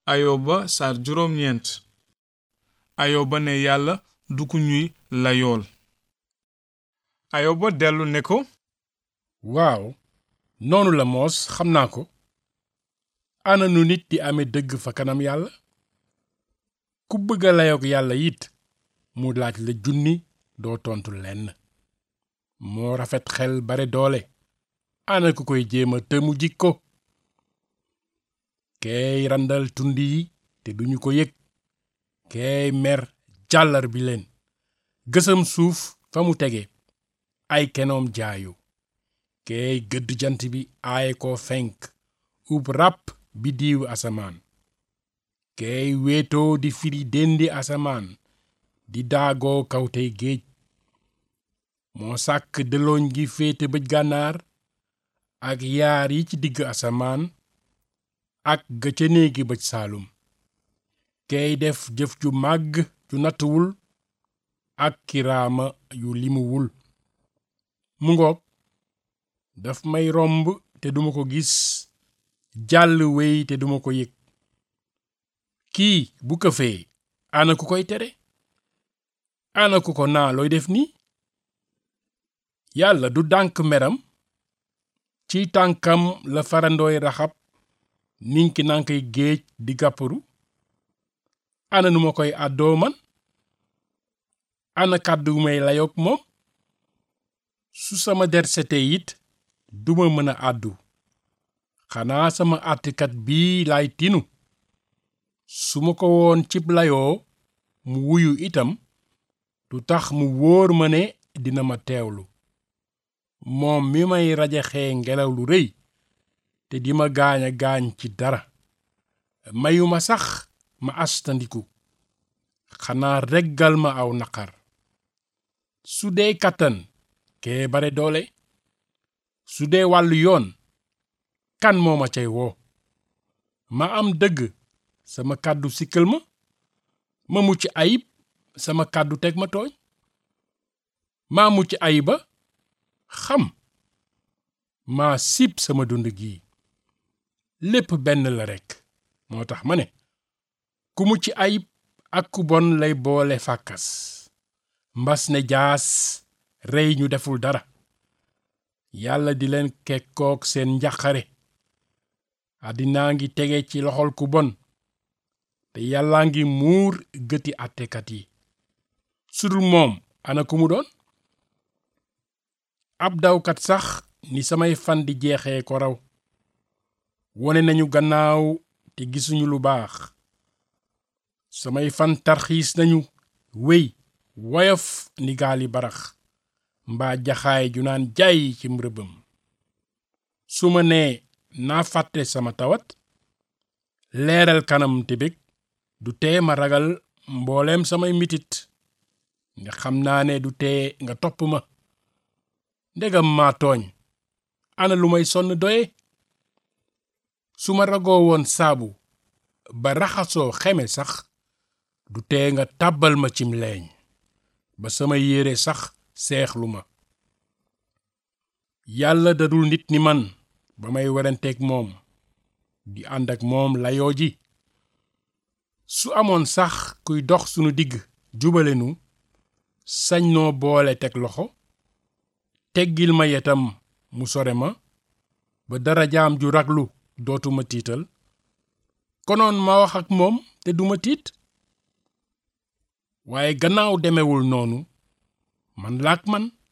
ayoba saar juróom ñeent ayoba ne yàlla du ku ñuy layool ayoba dellu ne ko waaw noonu la moos xam naa ko ana nu nit di amee dëgg fa kanam yàlla ku bëgg a layoog yàlla it mu laaj la junni doo tontu lenn moo rafet xel bare doole ana ku koy jéema te mu jikko keey randal tund yi te duñu ko yëg keey mer jàllar bi leen gësam suuf fa mu tege ay kenoom jaayu keey gëdd jant bi aaye ko fenk ub ràpp bi diiw asamaan keey wéetoo di firi dendi asamaan di daagoo kawtey géej moo sàkk dëlooñ gi féete bëj gànnaar ak yaar yi ci digg asamaan ak ga ca néegi bëj saalum keey def jëf ju màgg ju nattuwul ak kiraama yu limuwul mu ngoog daf may romb te duma ko gis jàll wey te duma ko yëg kii bu këfee ana ku koy tere ana ku ko naa looy def nii yàlla du dànk meram ci tànkam la farandooy raxab ninki nankay géej di gàpparu ana nu ma koy àddoo man ana kàddu may layoog moom su sama der sete it duma mën a àddu xanaa sama àttikat bii laay tinu su ma ko woon cib layoo mu wuyu itam du tax mu wóor ma ne dina ma teewlu moom mi may rajaxee ngelaw lu rëy te di ma gaañ a gaañ ci dara mayuma sax ma astandiku xanaa reggal ma aw naqar su dee kàttan kee bare doole su dee wàllu yoon kan moo ma cay woo ma am dëgg sama kàddu sikkal ma ma mucc ayib sama kàddu teg ma tooñ maa mucc ayiba xam maa sib sama dund gii lépp benn la rekk moo tax ma ne ku mucc ayib ak ku bon lay boole fàkkas mbas ne jaas rey ñu deful dara yàlla di leen kekkook seen njaqare àddinaa ngi tege ci loxol ku bon te yàllaa ngi muur gëti àttekat yi sudul moom ana ku mu doon ab dawkat sax ni samay fan di jeexee ko raw wone nañu gannaaw te gisuñu lu baax samay fan tarxiis nañu wéy woyof ni gaali barax mbaa jaxaay ju naan jaay ci rëbbam su ma nee naa fàtte sama tawat leeral kanam te bég du tee ma ragal mbooleem samay mitit nga xam naa ne du tee nga topp ma ndegam maa tooñ ana lu may sonn doye su ma ragoo woon saabu ba raxasoo xeme sax du tee nga tàbbal ma cim leeñ ba sama yére sax seexlu ma yàlla dadul nit ni man ba may weranteeg moom di ànd ak moom layoo ji su amoon sax kuy dox sunu digg jubale nu sañ noo boole teg loxo teggil ma yetam mu sore ma ba dara jaam ju raglu dootuma tiital konoon ma wax ak moom te duma tiit waaye gannaaw demewul noonu man laak man